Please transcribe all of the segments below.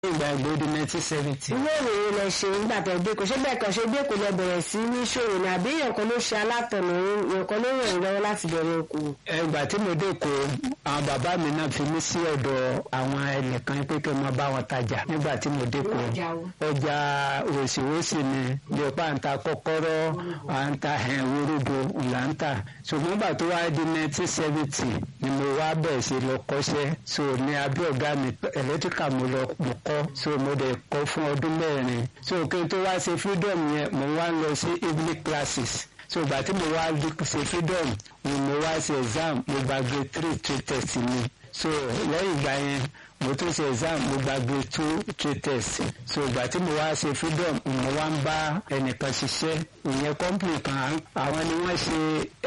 ìgbà ìgbòdì nineteen seventy. ilé ìròyìn lẹ ṣe nígbà tẹ dé kò ṣé bẹ́ẹ̀ kan ṣe dé kò lẹ bẹ̀rẹ̀ sí ní ṣòwò ní àbí èèyàn kan ló ṣe alátọ̀nà èèyàn kan ló ràn yín lọ́wọ́ láti bẹ̀rẹ̀ okòwò. ẹgbà tí mo dé kó àwọn bàbá mi náà fi mí sí ọ̀dọ̀ àwọn ẹnìkan pé kí n máa bá wọn tajà nígbà tí mo dé kó Ọjà wo? ọjà òsìwòsì ni bí ọ̀pá à ń ta kọ́kọ́rọ́ à ń ta ẹ̀ wóródo là ń tà ṣùgbọ́n gbà tó wá di nineteen seventy ni mo wá bẹ̀rẹ̀ sí lọ kọ́ṣẹ́ so ní abẹ́ ọ̀gá mi ẹ̀lẹ́tíríkà mo lọ mo kọ́ so mo dẹ̀ kọ́ fún ọdún mẹ́rin so kí n tó wá ṣe freedom yẹn mo wá lọ sí evening classes so ìgbà tí mo wá ṣe freedom ni mo wá ṣe exam mo gba grade three trade test mi so lẹ́yìn ìgbà yẹn mo tún ṣe exam mo gba grade two trade test so ìgbà tí mo wá ṣe freedom mo wá ń bá ẹnìkan ṣiṣẹ́ ìyẹn company kan àwọn ni wọ́n ṣe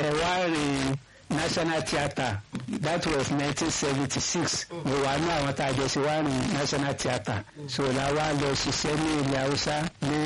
ẹ̀wárin national theatre that was nineteen seventy six mo wà ní àwọn tá a jọ ṣe wá ní national theatre so la wá lọ ṣiṣẹ́ ní ilẹ̀ haúsá ní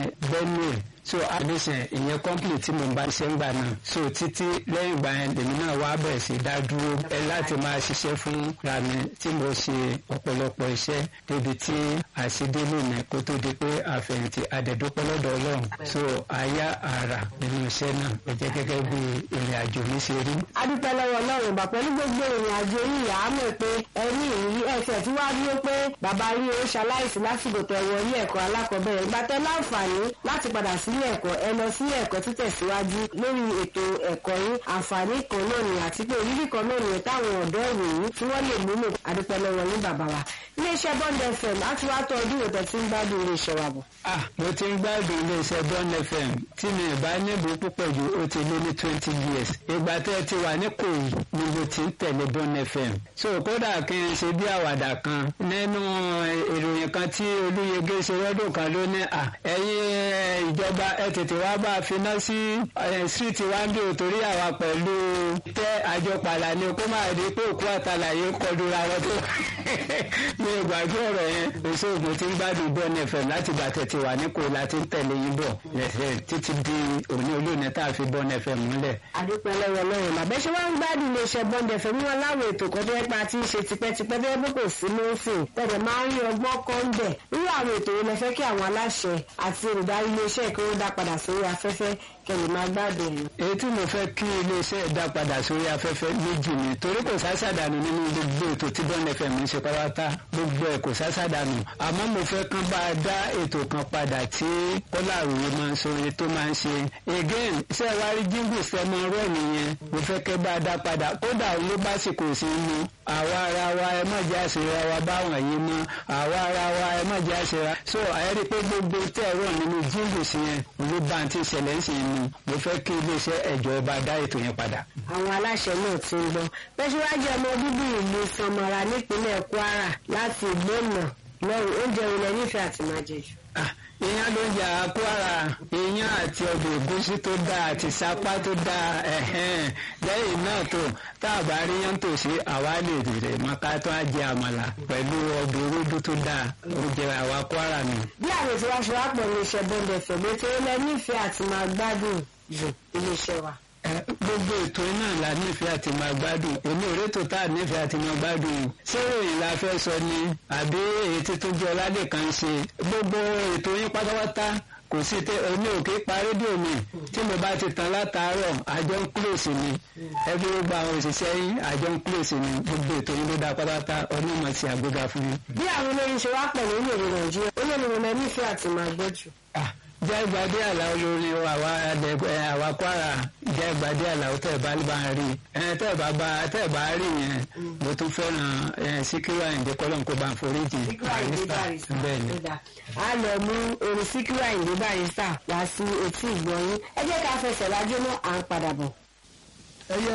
benue so adesina ìyẹn company tí mo ń bá ṣiṣẹ́ ńgbà náà so títí lẹ́yìn ìgbà yẹn lèmi náà wá bẹ̀rẹ̀ sí dá dúró ẹ láti máa ṣiṣẹ́ fún ra mi tí mo ṣe ọ̀pọ̀lọpọ̀ iṣẹ́ débi tí àṣedélé mi kó tó di pé àfẹ̀yìntì àdẹ̀dúpẹ́ lọ́dọ̀ ọlọ́run so àyà àrà nínú iṣẹ́ náà ó jẹ́ gẹ́gẹ́ bí ìrìn àjò mi ṣe rí. adúpẹ́ lọ́wọ́ ọlọ́run ìgbà pẹ̀lú gbogbo ìrìn àjò yìí à á mọ̀ pé ẹni ìrírí ẹsẹ̀ tí wàá dúró pé bàbá rí o ṣaláìsí lásìkò tó ẹ̀wọ̀ ilé ẹ̀kọ́ alákọ̀ọ́bẹ̀rẹ̀ ìgbà tẹ láǹfààní láti padà sílé ẹ̀kọ́ ẹ lọ sílé ẹ̀kọ́ títẹ̀síwájú lórí ètò ẹ̀kọ́ yín àǹfààní kan náà ni àti pé ìrírí kan náà nìyẹn táwọn ọ̀dọ́ ìròyìn tí wọ́n lè múlò adúpẹ́ lọ́wọ́ yín bàbá wa iléeṣẹ́ bond fm láti wá tọ́ ọdún ìwòtẹ́ tí ń gbádùn iléeṣẹ́ wa bọ̀. ah mo ti ń gbádùn iléeṣẹ́ Bond FM tí mi ì bá níbo púpọ̀ jù ó ti lé ní twenty years ìgbà tẹ́ ẹ ti wà ní kòyí ni mo ti ń tẹ̀lé Bond FM so kódà kí n ṣe bí àwàdà kan nínú ìròyìn kan tí Olúyẹgẹ ṣe lọ́dún kan ló ní à ẹ̀yin ìjọba ẹ tètè wá bá a finá sí street wa ń bí o torí àwa pẹ̀lú tẹ́ àjọpàlà ni kó máa di pé òkú àtàlàyé kọlu ra wọn tó mi ò gbàgbé ọ̀rọ̀ yẹn èso ògùn ti ń gbádùn Bond FM láti gbà tẹ̀tì wà ní kò láti ń tẹ̀lé yín bọ̀ lẹ́sẹ̀ títí di òní olóòní tá a fi Bond FM múlẹ̀. àdúpẹ́ lọ́wọ́ lọ́wọ́ làbẹ́ ṣé wọ́n ń gbádùn iléeṣẹ́ bond fm wọn láwọn ètò kan tó yẹ pé a ti ń ṣe tipẹ́tipẹ́ tó yẹ pé kò sí lófin tẹ̀lé máa ń rí ọgbọ́n kan ń bẹ̀ irú àwọn ètò wo lẹ fẹ́ kí àwọn aláṣẹ àti olùdarí iléeṣẹ́ kí wọ́n dá padà sórí afẹ́fẹ́ kẹlẹ̀ máa gbádùn ẹ̀. èyí tí mo fẹ́ kí iléeṣẹ́ dá padà sórí afẹ́fẹ́ méjì ni torí kò sásàdánù nínú gbogbo ètò tí Bond FM ń ṣe pátá gbogbo ẹ̀ kò sásàdánù àmọ́ mo fẹ́ kán bá a dá ètò kan padà tí kọ́lá àròyé máa ń sọ orin tó máa ń ṣe again ṣé wàá rí jíngù sẹ́mọ rẹ̀ nìyẹn mo fẹ́ kẹ́ bá a dá padà kódà òun ló bá sì kò sí inú àwa ara wa ẹ má jẹ́ àṣírà wa báwọn yìí mọ́ àwa ara wa ẹ má jẹ́ àṣírà so àyẹ̀rí pé gbogbo tẹ́ ẹ̀rọ nínú jíngù sí yẹn ló bá ti ṣẹlẹ̀ ń sìn inú mo fẹ́ kí iléeṣẹ́ ẹ̀jọ̀ ọba dá ètò yẹn padà. àwọn aláṣẹ náà ti ń gbọ́ pẹ́ṣíwájú ọmọ bíbí ìlú Samara nípínlẹ̀ Kwara láti ìgbónà lọ́rùn oúnjẹ ilẹ̀ nífẹ̀ẹ́ àti máa jẹ jù. Ah, ìyẹn ló ń jà Kwara ìyẹn àti ọbẹ̀ ẹ̀gúsí tó dáa àti sápá tó dáa ẹ̀hẹ́n lẹ́yìn náà tó tá a bá rí yán tòsí àwa lè rè mọ́ká tó á jẹ àmàlà pẹ̀lú ọbẹ̀ ewédú tó dáa oúnjẹ àwa Kwara ni. bí àwọn ètò wa ṣe wá pọ̀ ní iṣẹ́ Bond FM ètò ilẹ̀ nífẹ̀ẹ́ àti máa gbádùn jù iléeṣẹ́ wa. Ẹ, gbogbo ètò iná la nífẹ̀ẹ́ àti máa gbádùn èmi ò rétò tá a nífẹ̀ẹ́ àti máa gbádùn ṣé ìròyìn la fẹ́ sọ ni àbí èyí tí tó jẹ́ ọládé kan ṣe gbogbo ètò yín pátápátá kò sí tẹ èmi ò kí pa rédíò mi tí mo bá ti tàn látàárọ̀ àjọ ń kúlòsì ni ẹbí gbogbo àwọn òṣìṣẹ́ yín àjọ ń kúlòsì ni gbogbo ètò yín ló dá pátápátá onímọ̀ sí àgbéga fún yín. bí àwọn olórin ṣe wá pọ̀ nínú èdè Nàìjíríà olórin mo nífẹ̀ẹ́ àti máa gbọ́ jù. Ah, jẹ́ ìgbàdí àlà olórin àwa ẹ̀dẹ̀gbẹ́ àwa Kwara jẹ́ ìgbàdí àlà ó tẹ̀ bá bá ń rí ẹ̀ tẹ̀ bá bá tẹ̀ bá rí yẹn mo tún fẹ́ràn ẹ̀ Síkírù Àyìndé kọ́lọ́n kó bá ń foríjì bẹ́ẹ̀ ni. a lọ mú orin Síkírù Àyìndé Barrister wá sí etí ìgbọ̀nyín ẹ jẹ́ ká fẹsẹ̀ lájọ́ náà à ń padà bọ̀.